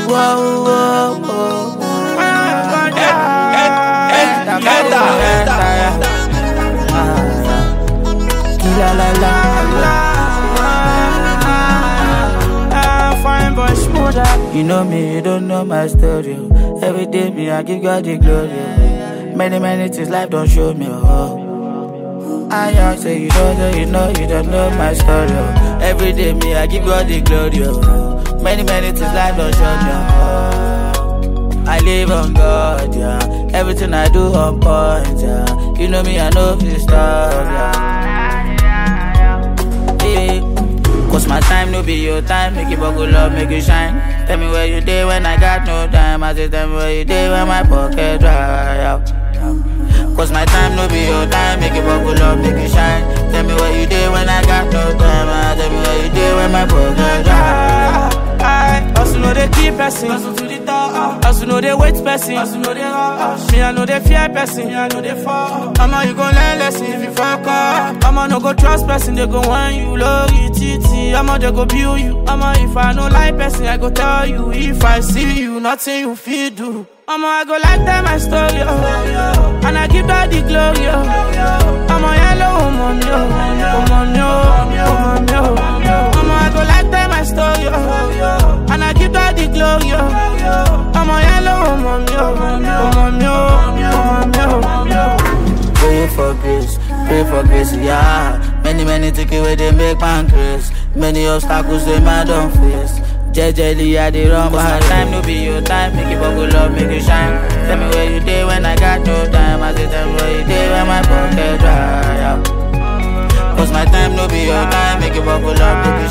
whoa, whoa, whoa. Kila la la. Fine boy, smooth You know me, you don't know my story. oh. Every day me, I give God the glory. oh. Many, many things life don't show me. Oh. I am say you don't know, you know, you don't know my story. oh. Every day me, I give God the glory. Oh. Many, many things life don't show me. Oh. I live on God, yeah. Everything I do on point, yeah. You know me, I know this stuff, yeah. Yeah. Cause my time no be your time, make it buckle up, make it shine. Tell me where you day when I got no time. I say tell me where you day when my pocket dry out. Cause my time no be your time, make it buckle up, make it shine. Tell me where you day when I got no time. I tell me where you day when my pocket dry. I also know they keep person. Hustle to the top. Also know they wait person. Also know they rush. Me I know they fear person. Me I know they fall. Mama you gon' learn lesson if you fuck up. Mama no go trust person. They go want you low titi. Mama they go build you. Mama if I no like person, I go tell you. If I see you, nothing you feel do. Mama I go like tell my story. Oh. And I give God the glory. Oh. I'm a yellow woman, yo. Woman, yo. Woman, yo. Mama I go like tell my story. Oh. And I give God the glory. Oh. I'm a yellow woman, yo. Woman, yo. Woman, yo. Pray for grace, pray for grace, yeah. Many, many take away they make pancreas. Many obstacles they man don't face. Jejely, I dey run my time no be your time. Make it buckle up, make it shine. Tell me where you day when I got no time. I say tell me where you day when my pocket dry out. Cause my time no be your time. Make it buckle up, make it